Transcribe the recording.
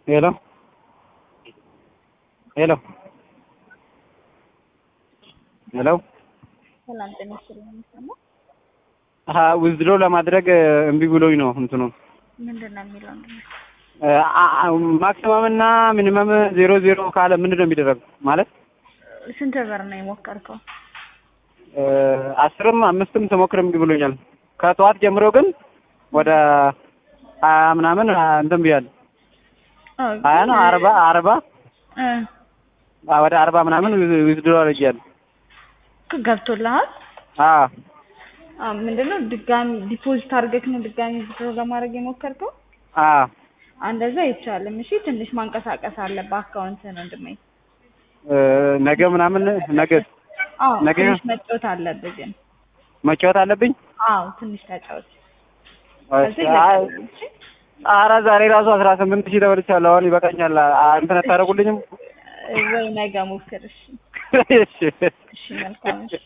ሄሎ ሄሎ ሄሎ ሰላም ጤና ይስጥልኝ። የሚሰማው አሀ ዊዝድሮ ለማድረግ እምቢ ብሎኝ ነው እንትኑ ምንድን ነው የሚለው? ምንድን ነው? ማክሲመም እና ሚኒመም ዜሮ ዜሮ ካለ ምንድን ነው የሚደረገው? ማለት ስንት ብር ነው የሞከርከው? አስርም አምስትም ስሞክር እምቢ ብሎኛል። ከጠዋት ጀምሮ ግን ወደ ሀያ ምናምን እንትን ብያለሁ። አዎ፣ ሀያ ነው አርባ አርባ እ ወደ አርባ ምናምን ዊዝድሮ አድርጌያለሁ። ገብቶልሃል? አዎ አዎ። ምንድን ነው ድጋሚ ዲፖዚት አድርገህ ነው ድጋሚ ዊዝድሮ ለማድረግ የሞከርከው? አዎ እንደዛ አይቻልም። እሺ ትንሽ ማንቀሳቀስ አለብህ አካውንትህን ወንድሜ። ነገ ምናምን ነገ አዎ ነገ ትንሽ መጫወት አለብህ ግን። መጫወት አለብኝ። አዎ ትንሽ ተጫወት። እሺ፣ ከዚህ አይ፣ ይለቀቃል። እሺ? ኧረ ዛሬ ራሱ አስራ ስምንት ሺህ ተበልቻለሁ። አሁን ይበቃኛል። አ- እንትን አታደርጉልኝም? ወይ ነገ ሞክር። እሺ እሺ እሺ መልካም እሺ